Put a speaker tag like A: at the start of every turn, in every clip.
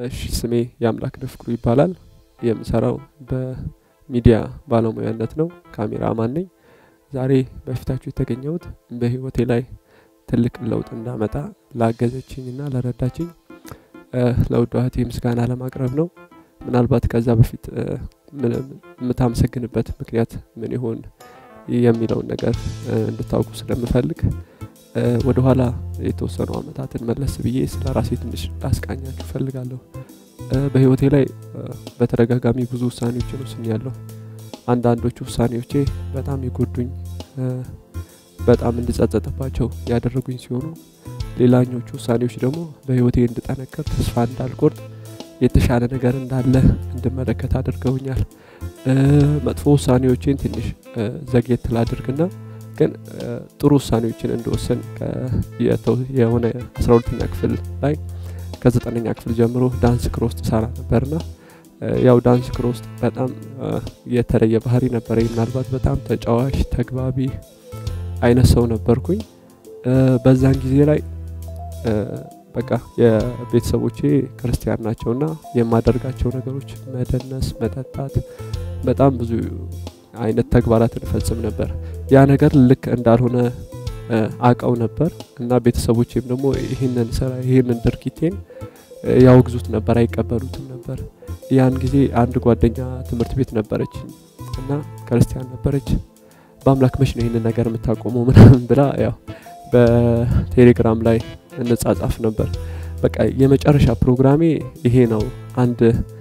A: እሺ ስሜ የአምላክ ንፍቅሩ ይባላል። የምሰራው በሚዲያ ባለሙያነት ነው። ካሜራማን ነኝ። ዛሬ በፊታችሁ የተገኘሁት በህይወቴ ላይ ትልቅ ለውጥ እንዳመጣ ላገዘችኝና ለረዳችኝ ለውድ እህቴ ምስጋና ለማቅረብ ነው። ምናልባት ከዛ በፊት የምታመሰግንበት ምክንያት ምን ይሆን የሚለውን ነገር እንድታውቁ ስለምፈልግ ወደ ኋላ የተወሰኑ አመታትን መለስ ብዬ ስለ ራሴ ትንሽ ላስቃኛችሁ እፈልጋለሁ። በህይወቴ ላይ በተደጋጋሚ ብዙ ውሳኔዎችን ወስኛለሁ። አንዳንዶቹ ውሳኔዎቼ በጣም የጎዱኝ፣ በጣም እንድጸጸጥባቸው ያደረጉኝ ሲሆኑ ሌላኞቹ ውሳኔዎች ደግሞ በህይወቴ እንድጠነክር፣ ተስፋ እንዳልቆርጥ፣ የተሻለ ነገር እንዳለ እንድመለከት አድርገውኛል። መጥፎ ውሳኔዎችን ትንሽ ዘግየት ላድርግና ግን ጥሩ ውሳኔዎችን እንደወሰን የሆነ አስራ ሁለተኛ ክፍል ላይ ከዘጠነኛ ክፍል ጀምሮ ዳንስ ክሮስት ሰራ ነበርና ያው ዳንስ ክሮስት በጣም የተለየ ባህሪ ነበረ። ምናልባት በጣም ተጫዋች ተግባቢ አይነት ሰው ነበርኩኝ። በዛን ጊዜ ላይ በቃ የቤተሰቦቼ ክርስቲያን ናቸውና የማደርጋቸው ነገሮች መደነስ፣ መጠጣት፣ በጣም ብዙ አይነት ተግባራትን እፈጽም ነበር። ያ ነገር ልክ እንዳልሆነ አቀው ነበር እና ቤተሰቦቼም ደግሞ ይህንን ስራ ይህንን ድርጊቴን ያወግዙት ነበር፣ አይቀበሉትም ነበር። ያን ጊዜ አንድ ጓደኛ ትምህርት ቤት ነበረች እና ክርስቲያን ነበረች። በአምላክ መች ነው ይህንን ነገር የምታቆመው ምናምን ብላ ያው በቴሌግራም ላይ እንጻጻፍ ነበር። በቃ የመጨረሻ ፕሮግራሜ ይሄ ነው። አንድ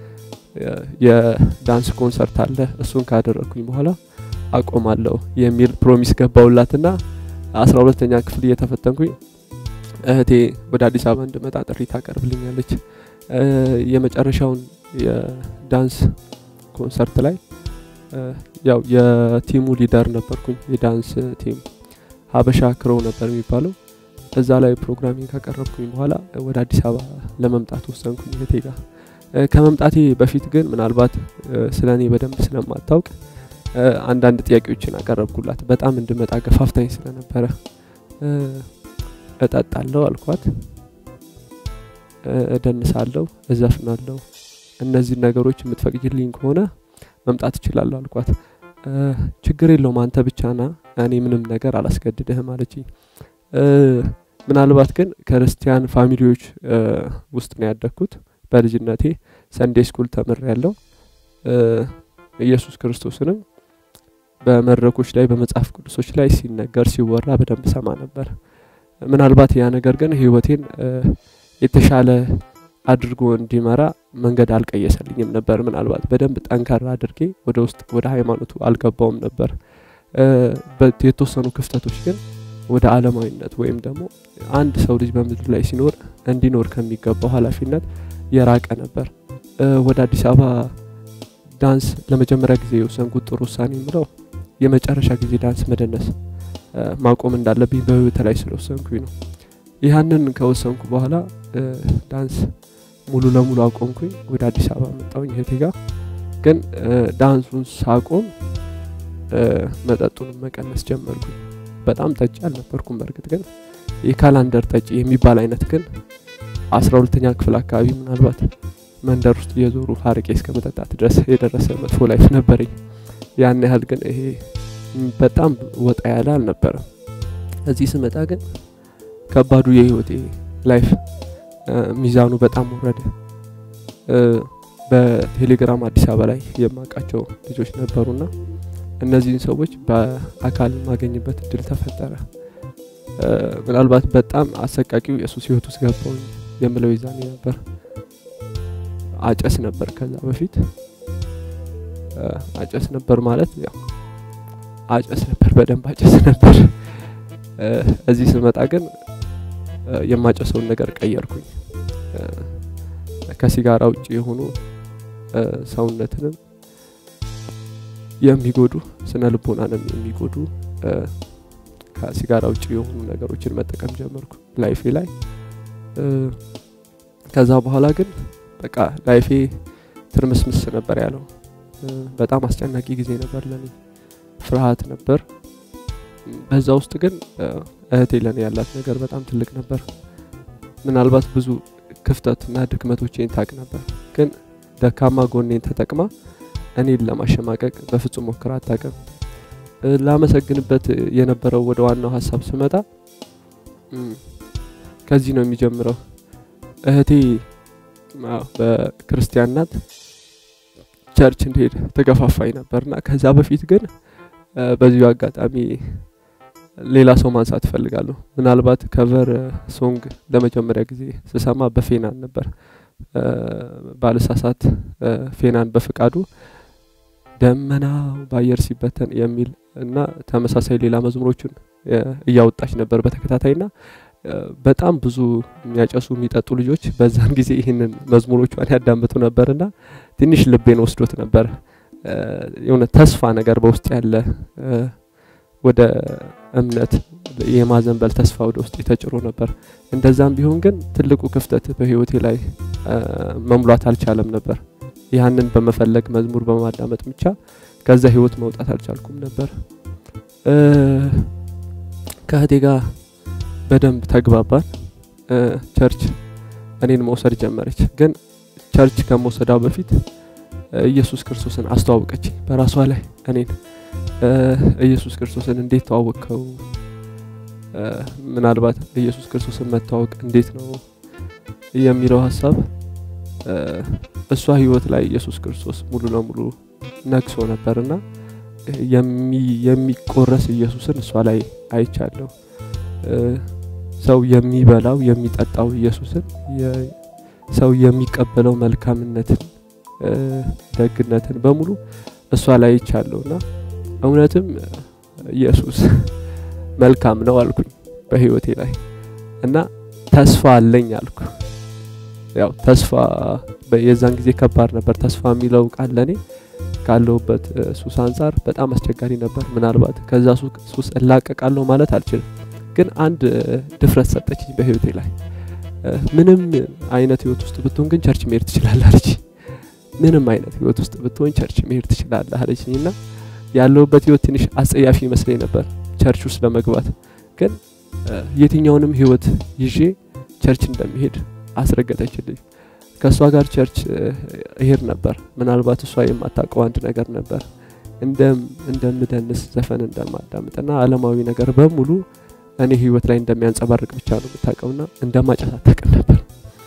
A: የዳንስ ኮንሰርት አለ። እሱን ካደረግኩኝ በኋላ አቆማለሁ የሚል ፕሮሚስ ገባውላትና አስራ ሁለተኛ ክፍል እየተፈተንኩኝ እህቴ ወደ አዲስ አበባ እንድመጣ ጥሪ ታቀርብልኛለች። የመጨረሻውን የዳንስ ኮንሰርት ላይ ያው የቲሙ ሊደር ነበርኩኝ። የዳንስ ቲም ሀበሻ ክሮው ነበር የሚባለው። እዛ ላይ ፕሮግራሚንግ ካቀረብኩኝ በኋላ ወደ አዲስ አበባ ለመምጣት ወሰንኩኝ እህቴ ጋር። ከመምጣቴ በፊት ግን ምናልባት ስለ እኔ በደንብ ስለማታውቅ አንዳንድ ጥያቄዎችን አቀረብኩላት። በጣም እንድመጣ ገፋፍታኝ ስለነበረ እጠጣለሁ አልኳት፣ እደንሳለሁ፣ እዘፍናለሁ፣ እነዚህ ነገሮች የምትፈቅጅልኝ ከሆነ መምጣት እችላለሁ አልኳት። ችግር የለውም አንተ ብቻ ና፣ እኔ ምንም ነገር አላስገድድህም አለችኝ። ምናልባት ግን ክርስቲያን ፋሚሊዎች ውስጥ ነው ያደግኩት። በልጅነቴ ሰንዴ ስኩል ተምር ያለው ኢየሱስ ክርስቶስንም በመድረኮች ላይ በመጽሐፍ ቅዱሶች ላይ ሲነገር ሲወራ በደንብ ሰማ ነበር። ምናልባት ያ ነገር ግን ህይወቴን የተሻለ አድርጎ እንዲመራ መንገድ አልቀየሰልኝም ነበር። ምናልባት በደንብ ጠንከራ አድርጌ ወደ ውስጥ ወደ ሃይማኖቱ አልገባውም ነበር። የተወሰኑ ክፍተቶች ግን ወደ አለማዊነት ወይም ደግሞ አንድ ሰው ልጅ በምድር ላይ ሲኖር እንዲኖር ከሚገባው ኃላፊነት የራቀ ነበር። ወደ አዲስ አበባ ዳንስ ለመጀመሪያ ጊዜ የወሰንኩት ጥሩ ውሳኔ የምለው የመጨረሻ ጊዜ ዳንስ መደነስ ማቆም እንዳለብኝ በህይወት ላይ ስለወሰንኩኝ ነው። ይህንን ከወሰንኩ በኋላ ዳንስ ሙሉ ለሙሉ አቆምኩኝ። ወደ አዲስ አበባ መጣሁኝ እህቴ ጋር። ግን ዳንሱን ሳቆም መጠጡንም መቀነስ ጀመርኩኝ። በጣም ጠጪ አልነበርኩም። በእርግጥ ግን የካላንደር ጠጪ የሚባል አይነት ግን አስራ ሁለተኛ ክፍል አካባቢ ምናልባት መንደር ውስጥ እየዞሩ ሀርቄ እስከ መጠጣት ድረስ የደረሰ መጥፎ ላይፍ ነበረኝ። ያን ያህል ግን ይሄ በጣም ወጣ ያለ አልነበረም። እዚህ ስመጣ ግን ከባዱ የህይወቴ ላይፍ ሚዛኑ በጣም ወረደ። በቴሌግራም አዲስ አበባ ላይ የማውቃቸው ልጆች ነበሩና እነዚህን ሰዎች በአካል የማገኝበት እድል ተፈጠረ። ምናልባት በጣም አሰቃቂው የሱስ ህይወት ውስጥ ገባውኝ የምለው ይዛኔ ነበር። አጨስ ነበር ከዛ በፊት አጨስ ነበር ማለት ያው አጨስ ነበር፣ በደንብ አጨስ ነበር። እዚህ ስመጣ ግን የማጨሰውን ነገር ቀየርኩኝ። ከሲጋራ ውጭ የሆኑ ሰውነትንም የሚጎዱ ስነ ልቦናንም የሚጎዱ ከሲጋራ ውጭ የሆኑ ነገሮችን መጠቀም ጀመርኩ ላይፌ ላይ። ከዛ በኋላ ግን በቃ ላይፌ ትርምስምስ ነበር ያለው። በጣም አስጨናቂ ጊዜ ነበር ለኔ፣ ፍርሃት ነበር። በዛ ውስጥ ግን እህቴ ለኔ ያላት ነገር በጣም ትልቅ ነበር። ምናልባት ብዙ ክፍተቱና ድክመቶቼን ታቅ ነበር። ግን ደካማ ጎኔን ተጠቅማ እኔን ለማሸማቀቅ በፍጹም ሞክራ አታውቅም። ላመሰግንበት የነበረው ወደ ዋናው ሀሳብ ስመጣ ከዚህ ነው የሚጀምረው። እህቴ በክርስቲያን ናት። ቸርች እንድሄድ ተገፋፋኝ ነበርና ከዛ በፊት ግን በዚሁ አጋጣሚ ሌላ ሰው ማንሳት እፈልጋለሁ። ምናልባት ከቨር ሶንግ ለመጀመሪያ ጊዜ ስሰማ በፌናን ነበር። ባልሳሳት ፌናን በፍቃዱ ደመናው በአየር ሲበተን የሚል እና ተመሳሳይ ሌላ መዝሙሮችን እያወጣች ነበር በተከታታይና በጣም ብዙ የሚያጨሱ የሚጠጡ ልጆች በዛን ጊዜ ይህንን መዝሙሮቿን ያዳምጡ ነበርና ትንሽ ልቤን ወስዶት ነበር። የሆነ ተስፋ ነገር በውስጥ ያለ ወደ እምነት የማዘንበል ተስፋ ወደ ውስጥ ተጭሮ ነበር። እንደዛም ቢሆን ግን ትልቁ ክፍተት በህይወቴ ላይ መሙላት አልቻለም ነበር። ያንን በመፈለግ መዝሙር በማዳመጥ ብቻ ከዛ ህይወት መውጣት አልቻልኩም ነበር። ከእህቴ ጋር በደንብ ተግባባን። ቸርች እኔን መውሰድ ጀመረች። ግን ቸርች ከመውሰዳው በፊት ኢየሱስ ክርስቶስን አስተዋወቀች በራሷ ላይ እኔን ኢየሱስ ክርስቶስን እንዴት ተዋወቅከው? ምናልባት ኢየሱስ ክርስቶስን መተዋወቅ እንዴት ነው የሚለው ሀሳብ እሷ ህይወት ላይ ኢየሱስ ክርስቶስ ሙሉ ለሙሉ ነግሶ ነበርና የሚቆረስ ኢየሱስን እሷ ላይ አይቻለሁ። ሰው የሚበላው የሚጠጣው ኢየሱስን ሰው የሚቀበለው መልካምነትን፣ ደግነትን በሙሉ እሷ ላይ አይቻለሁና እውነትም ኢየሱስ መልካም ነው አልኩኝ በህይወቴ ላይ እና ተስፋ አለኝ አልኩ። ያው ተስፋ የዛን ጊዜ ከባድ ነበር። ተስፋ የሚለው ቃል ለእኔ ካለሁበት ሱስ አንጻር በጣም አስቸጋሪ ነበር። ምናልባት ከዛ ሱስ እላቀቃለሁ ማለት አልችልም፣ ግን አንድ ድፍረት ሰጠችኝ በህይወቴ ላይ። ምንም አይነት ህይወት ውስጥ ብትሆን ግን ቸርች መሄድ ትችላለህ አለች። ምንም አይነት ህይወት ውስጥ ብትሆን ቸርች መሄድ ትችላለህ አለችኝ እና ያለሁበት ህይወት ትንሽ አጸያፊ ይመስለኝ ነበር ቸርች ውስጥ ለመግባት። ግን የትኛውንም ህይወት ይዤ ቸርች እንደሚሄድ አስረገጠችልኝ። ከእሷ ጋር ቸርች እሄድ ነበር። ምናልባት እሷ የማታውቀው አንድ ነገር ነበር። እንደምደንስ ዘፈን እንደማዳምጥና አለማዊ ነገር በሙሉ እኔ ህይወት ላይ እንደሚያንጸባርቅ ብቻ ነው የምታውቀውና እንደማጨስ አታውቅም ነበር።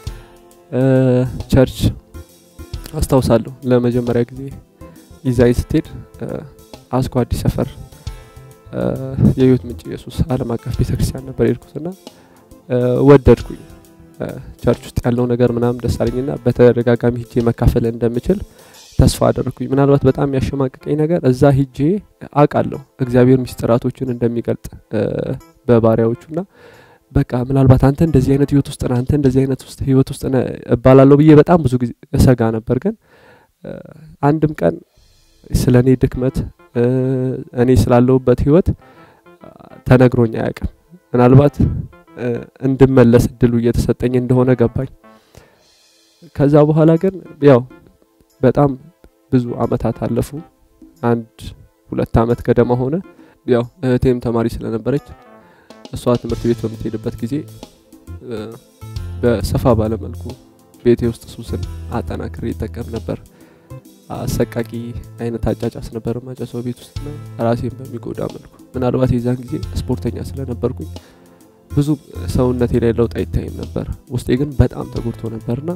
A: ቸርች አስታውሳለሁ ለመጀመሪያ ጊዜ ይዛይ ስትሄድ አስኮ አዲስ ሰፈር የህይወት ምንጭ ኢየሱስ ዓለም አቀፍ ቤተክርስቲያን ነበር የሄድኩትና ወደድኩኝ። ቸርች ውስጥ ያለው ነገር ምናምን ደስ አለኝና በተደጋጋሚ ሂጄ መካፈል እንደምችል ተስፋ አደረግኩኝ። ምናልባት በጣም ያሸማቀቀኝ ነገር እዛ ሂጄ አውቃለሁ እግዚአብሔር ሚስጥራቶችን እንደሚገልጥ በባሪያዎቹና በቃ ምናልባት አንተ እንደዚህ አይነት ህይወት ውስጥ ነህ፣ አንተ እንደዚህ አይነት ውስጥ ህይወት ውስጥ ነህ እባላለሁ ብዬ በጣም ብዙ ጊዜ እሰጋ ነበር። ግን አንድም ቀን ስለ እኔ ድክመት እኔ ስላለሁበት ህይወት ተነግሮኝ አያውቅም። ምናልባት እንድመለስ እድሉ እየተሰጠኝ እንደሆነ ገባኝ። ከዛ በኋላ ግን ያው በጣም ብዙ አመታት አለፉ። አንድ ሁለት አመት ገደማ ሆነ። ያው እህቴም ተማሪ ስለነበረች እሷ ትምህርት ቤት በምትሄድበት ጊዜ በሰፋ ባለመልኩ ቤቴ ውስጥ ሱስን አጠናክሬ ይጠቀም ነበር። አሰቃቂ አይነት አጫጫስ ነበር ማጨሰው ቤት ውስጥ ና ራሴን በሚጎዳ መልኩ። ምናልባት የዛን ጊዜ ስፖርተኛ ስለነበርኩኝ ብዙ ሰውነቴ ላይ ለውጥ አይታይም ነበር። ውስጤ ግን በጣም ተጎድቶ ነበርና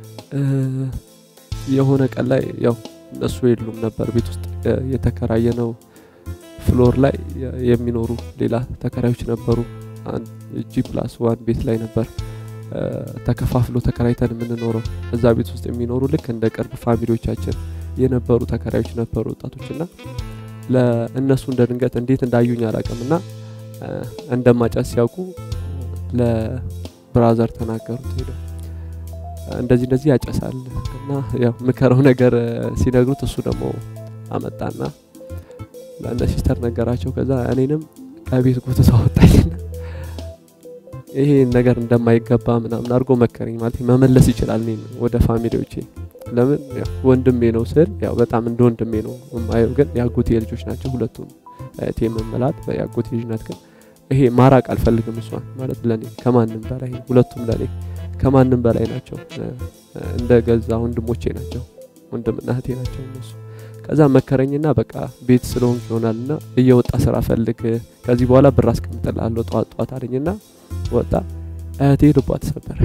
A: የሆነ ቀን ላይ ያው እነሱ የሉም ነበር ቤት ውስጥ የተከራየ ነው ፍሎር ላይ የሚኖሩ ሌላ ተከራዮች ነበሩ። ጂ ፕላስ ዋን ቤት ላይ ነበር ተከፋፍሎ ተከራይተን የምንኖረው። እዛ ቤት ውስጥ የሚኖሩ ልክ እንደ ቅርብ ፋሚሊዎቻችን የነበሩ ተከራዮች ነበሩ ወጣቶች እና ለእነሱ እንደ ድንገት እንዴት እንዳዩኝ አላውቅም እና እንደማጨስ ሲያውቁ ለብራዘር ተናገሩት ሄደው እንደዚህ እንደዚህ ያጨሳል እና ያው ምከረው ነገር ሲነግሩት እሱ ደግሞ አመጣና ለእነ ሲስተር ነገራቸው። ከዛ እኔንም ከቤት ጎትቶ አወጣኝና ይሄ ነገር እንደማይገባ ምናምን አድርጎ መከረኝ። ማለት መመለስ ይችላል እኔን ወደ ፋሚሊዎቼ። ለምን ወንድሜ ነው ስል ያው በጣም እንደ ወንድሜ ነው የማየው። ግን የአጎቴ ልጆች ናቸው ሁለቱም እህቴ የምመላት የአጎቴ ልጅ ናት። ግን ይሄ ማራቅ አልፈልግም እሷን ማለት ለኔ ከማንም በላይ ሁለቱም ለኔ ከማንም በላይ ናቸው። እንደ ገዛ ወንድሞቼ ናቸው። ወንድምና እህቴ ናቸው እነሱ። ከዛ መከረኝና በቃ ቤት ስለሆንክ ይሆናልና እየወጣ ስራ ፈልግ፣ ከዚህ በኋላ ብር አስቀምጥልሃለሁ ጠዋት ጠዋት አለኝና ወጣ። እህቴ ልቧ ተሰበረ።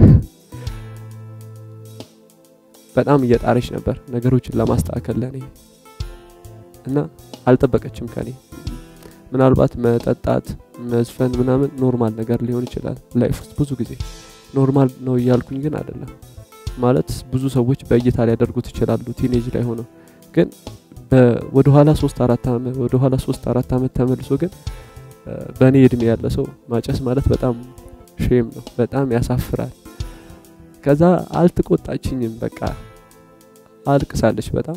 A: በጣም እየጣረች ነበር ነገሮችን ለማስተካከል ለኔ እና አልጠበቀችም ከኔ ምናልባት መጠጣት መዝፈን ምናምን ኖርማል ነገር ሊሆን ይችላል ላይፍ ውስጥ ብዙ ጊዜ ኖርማል ነው እያልኩኝ ግን አይደለም ማለት ብዙ ሰዎች በእይታ ሊያደርጉት ይችላሉ ቲኔጅ ላይ ሆነው ግን ወደኋላ ሶስት አራት ዓመት ወደኋላ ሶስት አራት ዓመት ተመልሶ ግን በእኔ እድሜ ያለ ሰው ማጨስ ማለት በጣም ሼም ነው በጣም ያሳፍራል ከዛ አልትቆጣችኝም በቃ አልቅሳለች በጣም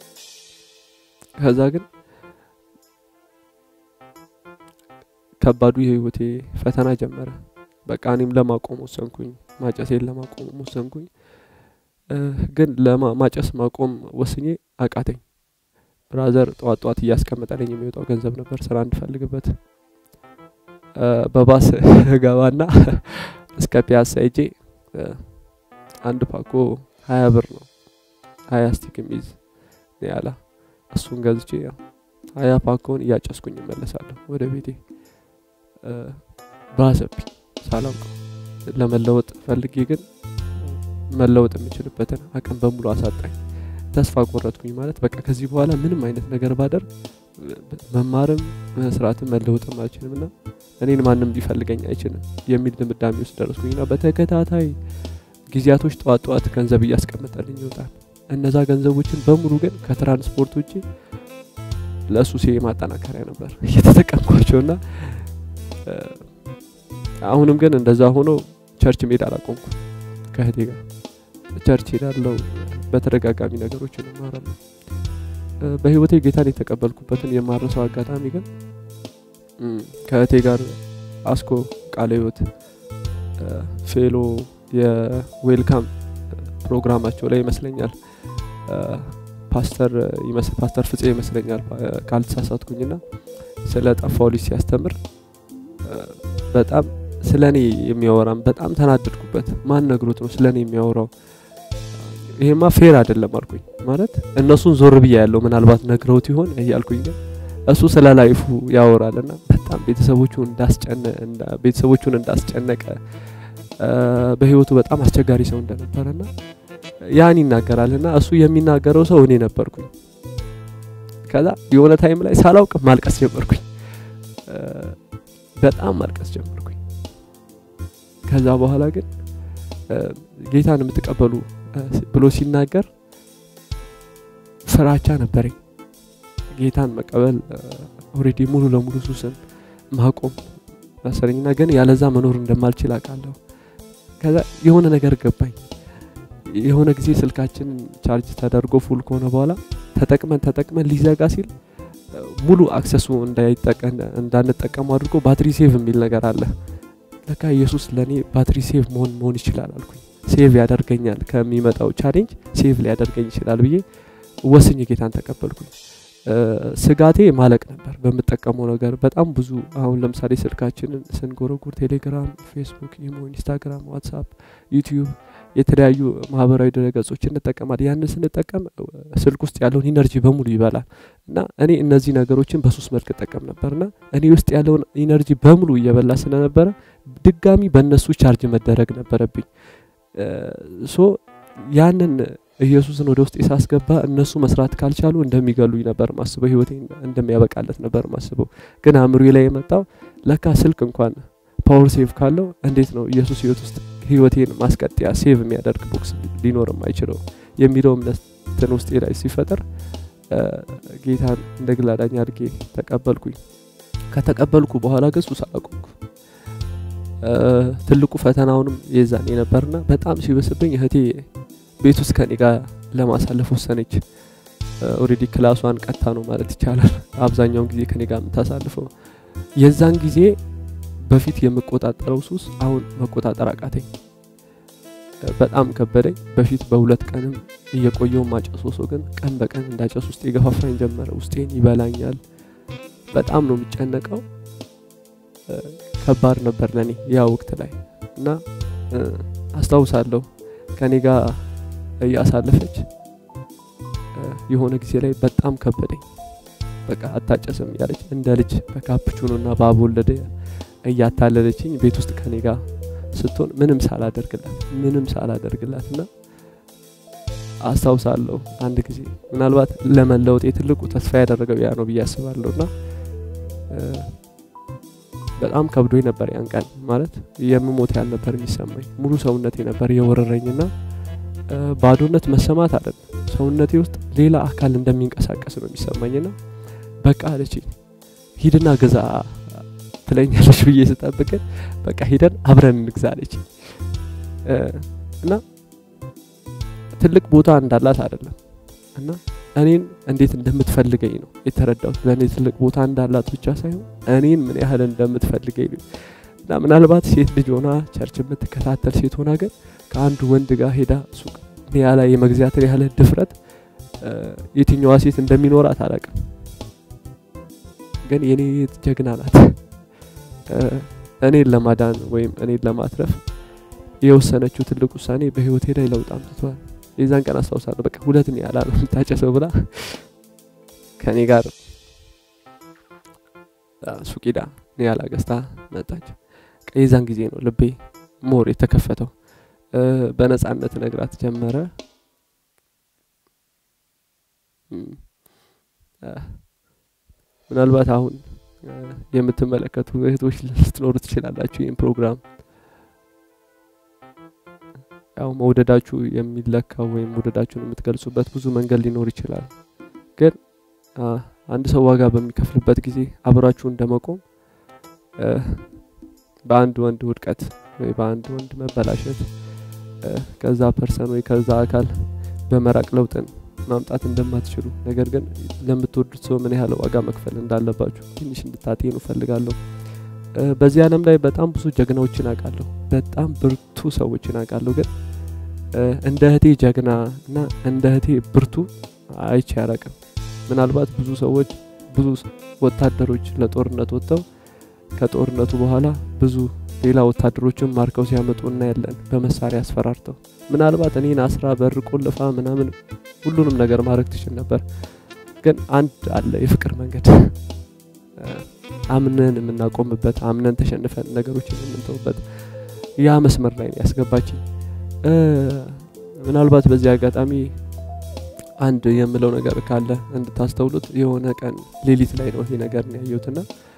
A: ከዛ ግን ከባዱ የህይወቴ ፈተና ጀመረ በቃ እኔም ለማቆም ወሰንኩኝ ማጨሴን ለማቆም ወሰንኩኝ ግን ማጨስ ማቆም ወስኜ አቃተኝ ብራዘር ጠዋት ጠዋት እያስቀመጠልኝ የሚወጣው ገንዘብ ነበር ስራ እንድፈልግበት በባስ ገባና እስከ ፒያሳ ሄጄ አንድ ፓኮ ሀያ ብር ነው ሀያ ስቲክ የሚይዝ ያላ እሱን ገዝቼ ሀያ ፓኮን እያጨስኩኝ እመለሳለሁ ወደ ቤቴ ባሰብኝ ሳላውቀው ለመለወጥ ፈልጌ ግን መለወጥ የምችልበትን አቅም በሙሉ አሳጣኝ ተስፋ ቆረጥኩኝ ማለት በቃ ከዚህ በኋላ ምንም አይነት ነገር ባደርግ መማርም መስራትም መለወጥም አልችልም ና እኔን ማንም ሊፈልገኝ አይችልም የሚል ድምዳሜ ውስጥ ደረስኩኝ ና በተከታታይ ጊዜያቶች ጠዋት ጠዋት ገንዘብ እያስቀመጠልኝ ይወጣል እነዛ ገንዘቦችን በሙሉ ግን ከትራንስፖርት ውጭ ለሱሴ ማጠናከሪያ ነበር እየተጠቀምኳቸው ና አሁንም ግን እንደዛ ሆኖ ቸርች ሜድ አላቆምኩ ከህቴ ጋር ቸርች ሄዳለው በተደጋጋሚ ነገሮችን እማራለሁ በህይወቴ ጌታን የተቀበልኩበትን የማረሰው አጋጣሚ ግን ከእህቴ ጋር አስኮ ቃለ ህይወት ፌሎ የዌልካም ፕሮግራማቸው ላይ ይመስለኛል ፓስተር ፓስተር ፍፄ ይመስለኛል ካልተሳሳትኩኝና ስለ ጠፋው ልጅ ሲያስተምር በጣም ስለ እኔ የሚያወራም በጣም ተናደድኩበት ማን ነግሮት ነው ስለ እኔ የሚያወራው ይሄማ ፌር አይደለም አልኩኝ ማለት እነሱን ዞር ብያ ያለው ምናልባት ነግረውት ይሆን እያልኩኝ ግን እሱ ስለ ላይፉ ያወራል ና በጣም ቤተሰቦቹ ቤተሰቦቹን እንዳስጨነቀ በህይወቱ በጣም አስቸጋሪ ሰው እንደነበረ ና ያን ይናገራል ና እሱ የሚናገረው ሰው እኔ ነበርኩኝ ከዛ የሆነ ታይም ላይ ሳላውቅ ማልቀስ ጀመርኩኝ በጣም ማልቀስ ጀመርኩኝ ከዛ በኋላ ግን ጌታን የምትቀበሉ ብሎ ሲናገር ፍራቻ ነበረኝ ጌታን መቀበል ኦሬዲ ሙሉ ለሙሉ ሱስን ማቆም መሰለኝና ግን ያለዛ መኖር እንደማልችል አውቃለሁ ከዛ የሆነ ነገር ገባኝ የሆነ ጊዜ ስልካችን ቻርጅ ተደርጎ ፉል ከሆነ በኋላ ተጠቅመን ተጠቅመን ሊዘጋ ሲል ሙሉ አክሰሱ እንዳንጠቀሙ አድርጎ ባትሪ ሴቭ የሚል ነገር አለ ለካ ኢየሱስ ለእኔ ባትሪ ሴቭ መሆን መሆን ይችላል አልኩኝ ሴቭ ያደርገኛል ከሚመጣው ቻሌንጅ ሴቭ ሊያደርገኝ ይችላል ብዬ ወስኝ ጌታን ተቀበልኩኝ ስጋቴ ማለቅ ነበር በምጠቀመው ነገር በጣም ብዙ አሁን ለምሳሌ ስልካችንን ስንጎረጉር ቴሌግራም ፌስቡክ ኢሞ ኢንስታግራም ዋትሳፕ ዩቲዩብ የተለያዩ ማህበራዊ ድረገጾች እንጠቀማል ያንን ስንጠቀም ስልክ ውስጥ ያለውን ኢነርጂ በሙሉ ይበላል እና እኔ እነዚህ ነገሮችን በሶስት መልክ እጠቀም ነበርና እኔ ውስጥ ያለውን ኢነርጂ በሙሉ እየበላ ስለነበረ ድጋሚ በእነሱ ቻርጅ መደረግ ነበረብኝ ሶ ያንን ኢየሱስን ወደ ውስጥ ሳስገባ እነሱ መስራት ካልቻሉ እንደሚገሉኝ ነበር ማስበው ህይወቴ እንደሚያበቃለት ነበር ማስበው ግን አእምሮ ላይ የመጣው ለካ ስልክ እንኳን ፓወር ሴቭ ካለው እንዴት ነው ኢየሱስ ህይወት ውስጥ ህይወቴን ማስቀጥያ ሴቭ የሚያደርግ ቦክስ ሊኖርም አይችለው የሚለው እምነትን ውስጤ ላይ ሲፈጠር ጌታን እንደ ግል አዳኝ አድርጌ ተቀበልኩኝ ከተቀበልኩ በኋላ ግን ሱስ አላቆምኩ ትልቁ ፈተናውንም የዛኔ ነበርና በጣም ሲበስብኝ እህቴ ቤት ውስጥ ከኔ ጋር ለማሳለፍ ወሰነች ኦሬዲ ክላሷን ቀታ ነው ማለት ይቻላል አብዛኛውን ጊዜ ከኔ ጋር የምታሳልፈው የዛን ጊዜ በፊት የምቆጣጠረው ሱስ አሁን መቆጣጠር አቃተኝ በጣም ከበደኝ በፊት በሁለት ቀንም እየቆየው ማጨሶ ሰው ግን ቀን በቀን እንዳጨስ ውስጥ የገፋፋኝ ጀመረ ውስጤን ይበላኛል በጣም ነው የሚጨነቀው ከባድ ነበር ለኔ ያ ወቅት ላይ እና አስታውሳለሁ ከኔ ጋር እያሳለፈች የሆነ ጊዜ ላይ በጣም ከበደኝ። በቃ አታጨስም እያለች እንደ ልጅ በካፕቹኖና በአቦለደ እያታለለችኝ ቤት ውስጥ ከኔ ጋር ስትሆን ምንም ሳላደርግላት ምንም ሳላደርግላት እና አስታውሳለሁ አንድ ጊዜ ምናልባት ለመለወጥ ትልቁ ተስፋ ያደረገው ያ ነው ብዬ አስባለሁ እና በጣም ከብዶኝ ነበር ያን ቀን ማለት የምሞት ያህል ነበር የሚሰማኝ ሙሉ ሰውነቴ ነበር የወረረኝና ባዶነት መሰማት አይደለም ሰውነቴ ውስጥ ሌላ አካል እንደሚንቀሳቀስ ነው የሚሰማኝና በቃ አለችኝ ሂድና ግዛ ትለኛለች ብዬ ስጠብቅን በቃ ሂደን አብረን እንግዛ አለች እና ትልቅ ቦታ እንዳላት አይደለም እና እኔን እንዴት እንደምትፈልገኝ ነው የተረዳሁት። ለእኔ ትልቅ ቦታ እንዳላት ብቻ ሳይሆን እኔን ምን ያህል እንደምትፈልገኝ ነው እና ምናልባት ሴት ልጅ ሆና ቸርች የምትከታተል ሴት ሆና ግን ከአንዱ ወንድ ጋር ሄዳ ሱቅ ኒያ ላይ የመግዛትን ያህል ድፍረት የትኛዋ ሴት እንደሚኖራት አላውቅም። ግን የኔ ጀግና ናት። እኔን ለማዳን ወይም እኔን ለማትረፍ የወሰነችው ትልቅ ውሳኔ በህይወቴ ላይ ለውጥ አምጥቷል። የዛን ቀን አስታውሳለሁ። በቃ ሁለት ኒያላ ነው የምታጨሰው ብላ ከኔ ጋር ሱቅ ሄዳ ኒያላ ገዝታ መጣች። የዛን ጊዜ ነው ልቤ ሞር የተከፈተው። በነጻነት ነግራት ጀመረ። ምናልባት አሁን የምትመለከቱ እህቶች ልትኖሩ ትችላላችሁ። ይህን ፕሮግራም ያው መውደዳችሁ የሚለካው ወይም መውደዳችሁን የምትገልጹበት ብዙ መንገድ ሊኖር ይችላል። ግን አንድ ሰው ዋጋ በሚከፍልበት ጊዜ አብራችሁ እንደመቆም በአንድ ወንድ ውድቀት ወይ በአንድ ወንድ መበላሸት ከዛ ፐርሰን ወይ ከዛ አካል በመራቅ ለውጥን ማምጣት እንደማትችሉ ነገር ግን ለምትወዱት ሰው ምን ያህል ዋጋ መክፈል እንዳለባችሁ ትንሽ እንድታጤኑ እፈልጋለሁ። በዚህ ዓለም ላይ በጣም ብዙ ጀግናዎችን አውቃለሁ። በጣም ብርቱ ሰዎችን አውቃለሁ። ግን እንደ እህቴ ጀግና እና እንደ እህቴ ብርቱ አይቼ አላቅም። ምናልባት ብዙ ሰዎች ብዙ ወታደሮች ለጦርነት ወጥተው ከጦርነቱ በኋላ ብዙ ሌላ ወታደሮችን ማርከው ሲያመጡ እናያለን፣ በመሳሪያ አስፈራርተው። ምናልባት እኔን አስራ በር ቆልፋ ምናምን ሁሉንም ነገር ማድረግ ትችል ነበር። ግን አንድ አለ የፍቅር መንገድ አምነን የምናቆምበት አምነን ተሸንፈን ነገሮችን የምንተውበት ያ መስመር ላይ ያስገባችኝ። ምናልባት በዚህ አጋጣሚ አንድ የምለው ነገር ካለ እንድታስተውሉት የሆነ ቀን ሌሊት ላይ ነው ይሄ ነገር ነው ያየሁትና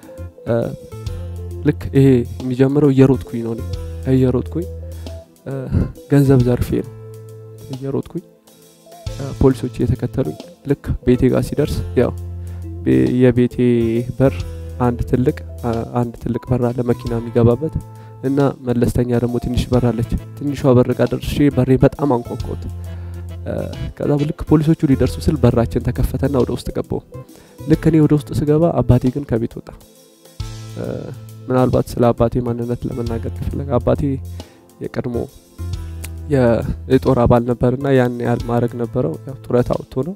A: ልክ ይሄ የሚጀምረው እየሮጥኩኝ ነው። እየሮጥኩኝ ገንዘብ ዘርፌ ነው እየሮጥኩኝ ፖሊሶች እየተከተሉኝ ልክ ቤቴ ጋር ሲደርስ ያው የቤቴ በር አንድ ትልቅ አንድ ትልቅ በር አለ መኪና የሚገባበት እና መለስተኛ ደግሞ ትንሽ በር አለች። ትንሿ በር ጋር ደርሼ በሬ በጣም አንኳኳሁት። ከዛ ልክ ፖሊሶቹ ሊደርሱ ስል በራችን ተከፈተና ወደ ውስጥ ገባው። ልክ እኔ ወደ ውስጥ ስገባ አባቴ ግን ከቤት ወጣ። ምናልባት ስለ አባቴ ማንነት ለመናገር ከፈለገ አባቴ የቀድሞ የጦር አባል ነበርና ያን ያህል ማድረግ ነበረው። ያው ጡረታ ወጥቶ ነው።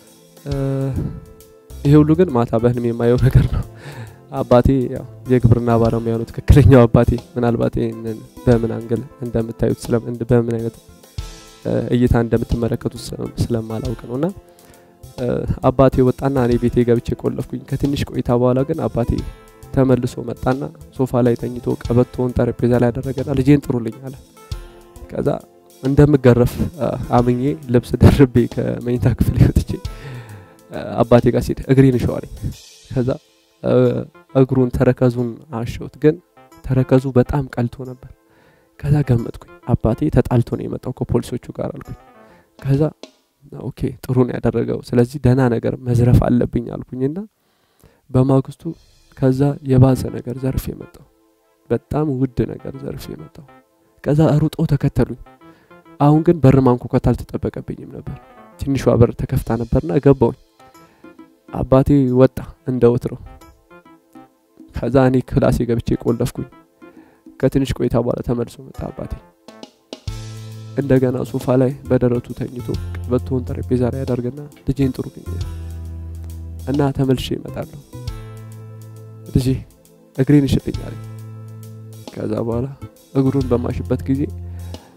A: ይሄ ሁሉ ግን ማታ በህልም የማየው ነገር ነው። አባቴ ያው የግብርና ባለሙያ ነው፣ ትክክለኛው አባቴ። ምናልባት ይህንን በምን አንግል እንደምታዩት በምን አይነት እይታ እንደምትመለከቱት ስለማላውቅ ነው እና አባቴ ወጣና እኔ ቤቴ ገብቼ ቆለፍኩኝ። ከትንሽ ቆይታ በኋላ ግን አባቴ ተመልሶ መጣና ሶፋ ላይ ተኝቶ ቀበቶውን ጠረጴዛ ላይ ያደረገና ልጄን ጥሩልኝ አለ። ከዛ እንደምገረፍ አምኜ ልብስ ደርቤ ከመኝታ ክፍል ወጥቼ አባቴ ጋር ሲሄድ እግሬን እሸዋለኝ። ከዛ እግሩን ተረከዙን አሸውት፣ ግን ተረከዙ በጣም ቀልቶ ነበር። ከዛ ገመጥኩኝ አባቴ ተጣልቶ ነው የመጣው ከፖሊሶቹ ጋር አልኩኝ። ከዛ ኦኬ ጥሩ ነው ያደረገው፣ ስለዚህ ደህና ነገር መዝረፍ አለብኝ አልኩኝና በማግስቱ ከዛ የባሰ ነገር ዘርፍ የመጣው በጣም ውድ ነገር ዘርፍ የመጣው ከዛ ሩጦ ተከተሉኝ። አሁን ግን በር ማንኳኳት አልተጠበቀብኝም ነበር። ትንሿ በር ተከፍታ ነበርና ገባውኝ። አባቴ ወጣ እንደ ወትሮ። ከዛ እኔ ክላሴ ገብቼ ቆለፍኩኝ። ከትንሽ ቆይታ በኋላ ተመልሶ መጣ አባቴ። እንደገና ሶፋ ላይ በደረቱ ተኝቶ ቀበቶውን ጠረጴዛ ላይ ያደርግና ልጄን ጥሩልኝ እና ተመልሼ ይመጣለሁ ልጄ እግሬን እሽልኝ አለኝ። ከዛ በኋላ እግሩን በማሽበት ጊዜ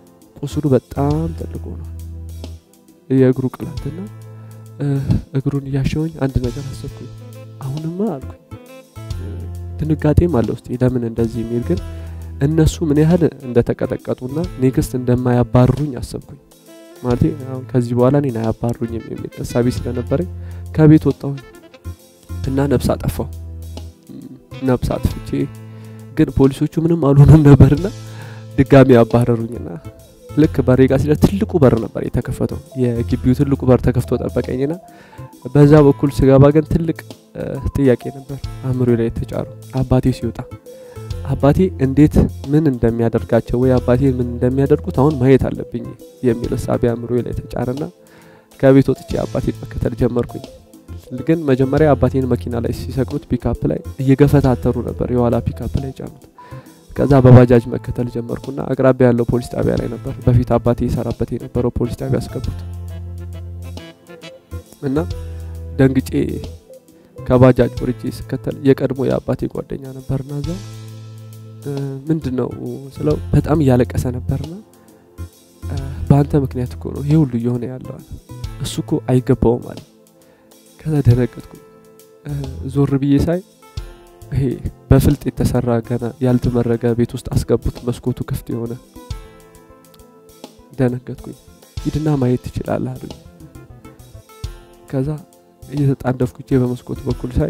A: ቁስሉ በጣም ትልቅ ሆኗል። የእግሩ ቅላትና እግሩን እያሸውኝ አንድ ነገር አሰብኩኝ። አሁንማ አልኩኝ ድንጋጤም አለ ውስጤ ለምን እንደዚህ የሚል ግን እነሱ ምን ያህል እንደተቀጠቀጡና ኔክስት እንደማያባርሩኝ አሰብኩኝ። ማለት አሁን ከዚህ በኋላ እኔን አያባሩኝም የሚል እሳቤ ስለነበረኝ ከቤት ወጣሁኝ እና ነብስ አጠፋው። ነብስ አጥፍቼ ግን ፖሊሶቹ ምንም አልሆኑም ነበርና ድጋሚ አባረሩኝና ልክ በሬ ጋር ሲለ ትልቁ በር ነበር የተከፈተው። የግቢው ትልቁ በር ተከፍቶ ጠበቀኝና በዛ በኩል ስገባ ግን ትልቅ ጥያቄ ነበር አእምሮ ላይ የተጫሩ አባቴ ሲወጣ አባቴ እንዴት ምን እንደሚያደርጋቸው ወይ አባቴ ምን እንደሚያደርጉት አሁን ማየት አለብኝ የሚል እሳቤ አእምሮ ላይ ተጫረና ከቤት ወጥቼ አባቴን መከተል ጀመርኩኝ። ግን መጀመሪያ አባቴን መኪና ላይ ሲሰቅሉት ፒካፕ ላይ እየገፈታተሩ ነበር፣ የኋላ ፒካፕ ላይ ጫኑት። ከዛ በባጃጅ መከተል ጀመርኩና አቅራቢያ ያለው ፖሊስ ጣቢያ ላይ ነበር በፊት አባቴ ይሰራበት የነበረው ፖሊስ ጣቢያ አስገቡት እና ደንግጬ ከባጃጅ ወርጄ ስከተል የቀድሞ የአባቴ ጓደኛ ነበርና እዛ ምንድን ነው ስለው በጣም እያለቀሰ ነበርና በአንተ ምክንያት እኮ ነው ይሄ ሁሉ እየሆነ ያለዋል እሱ እኮ አይገባውም አለ። ከዛ ደነገጥኩ። ዞር ብዬ ሳይ ይሄ በፍልጥ የተሰራ ገና ያልተመረገ ቤት ውስጥ አስገቡት፣ መስኮቱ ክፍት የሆነ ደነገጥኩኝ። ሂድና ማየት ትችላለህ አሉኝ። ከዛ እየተጣደፍኩ በመስኮቱ በኩል ሳይ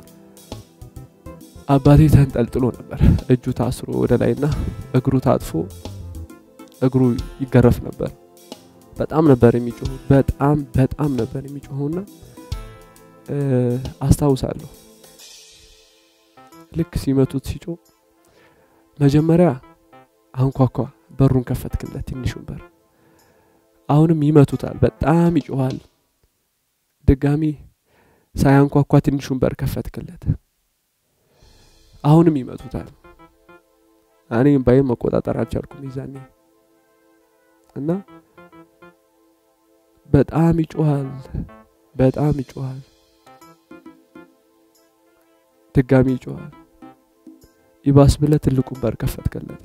A: አባቴ ተንጠልጥሎ ነበር። እጁ ታስሮ ወደ ላይና እግሩ ታጥፎ እግሩ ይገረፍ ነበር። በጣም ነበር የሚጮሁ። በጣም በጣም ነበር የሚጮሁና አስታውሳለሁ ልክ ሲመቱት ሲጮ መጀመሪያ አንኳኳ፣ በሩን ከፈትክለት፣ ትንሹን በር። አሁንም ይመቱታል፣ በጣም ይጮኋል። ድጋሚ ሳያንኳኳ ትንሹን በር ከፈትክለት፣ አሁንም ይመቱታል። እኔ እምባዬን መቆጣጠር አልቻልኩም ይዛኔ እና በጣም ይጮኋል፣ በጣም ይጮኋል፣ ድጋሚ ይጮኋል። ይባስ ብለ ትልቁን በር ከፈትከለታል።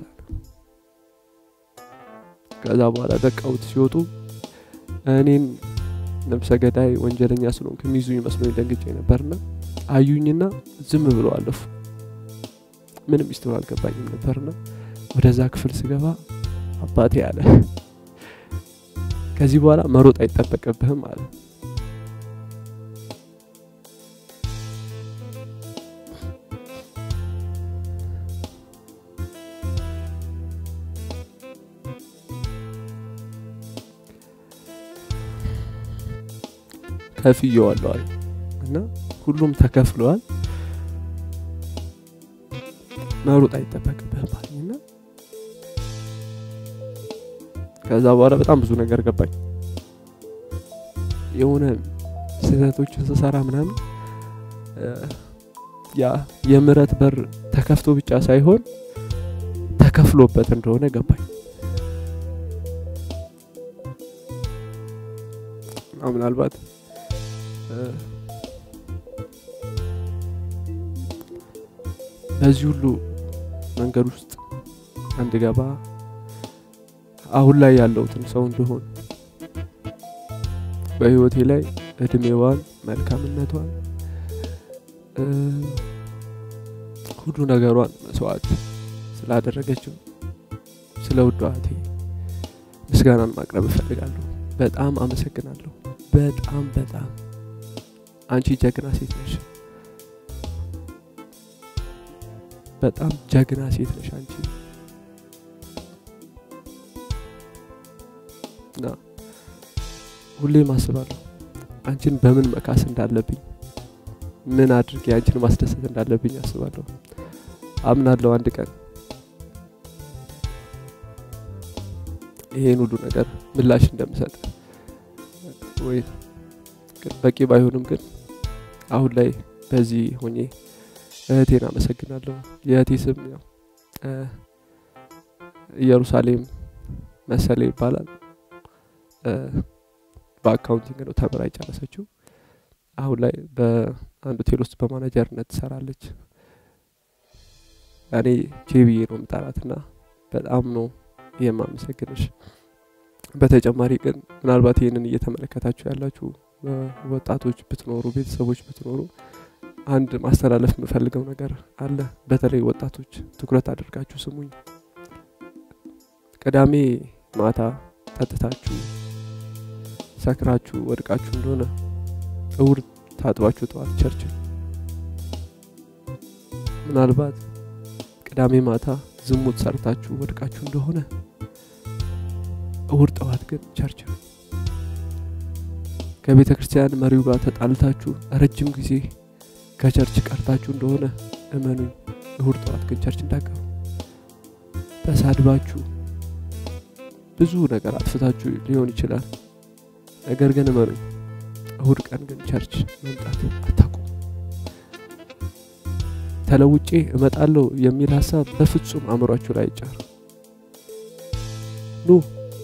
A: ከዛ በኋላ ደቃውት ሲወጡ እኔን ነብሰ ገዳይ ወንጀለኛ ስለሆንኩ የሚይዙኝ መስሎኝ ደንግጬ ነበርና አዩኝና ዝም ብለው አለፉ። ምንም ሚስጥሩ አልገባኝም ነበርና ወደዛ ክፍል ስገባ አባቴ አለ ከዚህ በኋላ መሮጥ አይጠበቅብህም አለ። ከፍዬዋለሁ አለ እና ሁሉም ተከፍለዋል። መሮጥ አይጠበቅብህም አለኝና ከዛ በኋላ በጣም ብዙ ነገር ገባኝ። የሆነ ስህተቶችን ስሰራ ምናምን ያ የምህረት በር ተከፍቶ ብቻ ሳይሆን ተከፍሎበት እንደሆነ ገባኝ። ምናልባት በዚህ ሁሉ መንገድ ውስጥ እንድገባ አሁን ላይ ያለሁትን ሰው እንደሆን በህይወቴ ላይ እድሜዋን፣ መልካምነቷን፣ ሁሉ ነገሯን መስዋዕት ስላደረገችው ስለ ውድ እህቴ ምስጋናን ማቅረብ እፈልጋለሁ። በጣም አመሰግናለሁ። በጣም በጣም አንቺ ጀግና ሴት ነሽ። በጣም ጀግና ሴት ነሽ አንቺ እና ሁሌም አስባለሁ አንቺን በምን መካስ እንዳለብኝ ምን አድርጌ አንቺን ማስደሰት እንዳለብኝ አስባለሁ። አምናለሁ አንድ ቀን ይሄን ሁሉ ነገር ምላሽ እንደምሰጥ ወይ በቂ ባይሆንም ግን አሁን ላይ በዚህ ሆኜ እህቴን አመሰግናለሁ። የእህቴ ስም ያው ኢየሩሳሌም መሰለ ይባላል። በአካውንቲንግ ነው ተምራ የጨረሰችው። አሁን ላይ በአንድ ሆቴል ውስጥ በማናጀርነት ትሰራለች። እኔ ቼብዬ ነው የምጠራትና በጣም ነው የማመሰግንሽ። በተጨማሪ ግን ምናልባት ይህንን እየተመለከታችሁ ያላችሁ ወጣቶች ብትኖሩ ቤተሰቦች ብትኖሩ አንድ ማስተላለፍ የምፈልገው ነገር አለ በተለይ ወጣቶች ትኩረት አድርጋችሁ ስሙኝ ቅዳሜ ማታ ጠጥታችሁ ሰክራችሁ ወድቃችሁ እንደሆነ እውር ታጥባችሁ ጠዋት ቸርች ምናልባት ቅዳሜ ማታ ዝሙት ሰርታችሁ ወድቃችሁ እንደሆነ እሁድ ጠዋት ግን ቸርች ነው ከቤተ ክርስቲያን መሪው ጋር ተጣልታችሁ ረጅም ጊዜ ከቸርች ቀርታችሁ እንደሆነ እመኑኝ እሁድ ጠዋት ግን ቸርች እንዳቀሩ ተሳድባችሁ ብዙ ነገር አጥፍታችሁ ሊሆን ይችላል ነገር ግን እመኑኝ እሁድ ቀን ግን ቸርች መምጣት አታቁም ተለውጬ እመጣለሁ የሚል ሀሳብ በፍጹም አእምሯችሁ ላይ አይጫር ኑ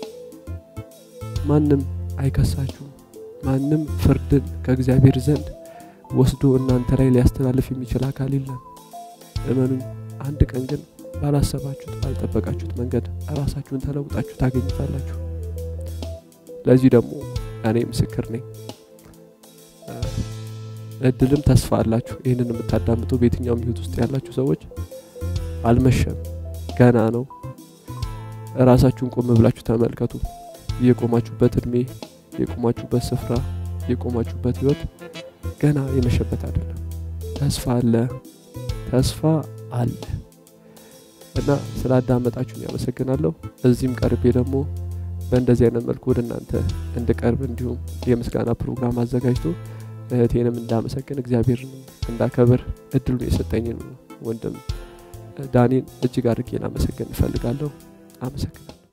A: ማንም አይከሳችሁም ማንም ፍርድን ከእግዚአብሔር ዘንድ ወስዶ እናንተ ላይ ሊያስተላልፍ የሚችል አካል የለም እመኑኝ አንድ ቀን ግን ባላሰባችሁት ባልጠበቃችሁት መንገድ ራሳችሁን ተለውጣችሁ ታገኝታላችሁ ለዚህ ደግሞ እኔ ምስክር ነኝ እድልም ተስፋ አላችሁ ይህንን የምታዳምጡ በየትኛውም ህይወት ውስጥ ያላችሁ ሰዎች አልመሸም ገና ነው ራሳችሁን ቆም ብላችሁ ተመልከቱ የቆማችሁበት እድሜ የቆማችሁበት ስፍራ የቆማችሁበት ህይወት ገና የመሸበት አይደለም ተስፋ አለ ተስፋ አለ እና ስላዳመጣችሁን ያመሰግናለሁ እዚህም ቀርቤ ደግሞ በእንደዚህ አይነት መልኩ ወደ እናንተ እንድቀርብ እንዲሁም የምስጋና ፕሮግራም አዘጋጅቶ እህቴንም እንዳመሰግን እግዚአብሔርን እንዳከብር እድሉን የሰጠኝን ወንድም ዳኒን እጅግ አድርጌ ላመሰግን እፈልጋለሁ አመሰግናለሁ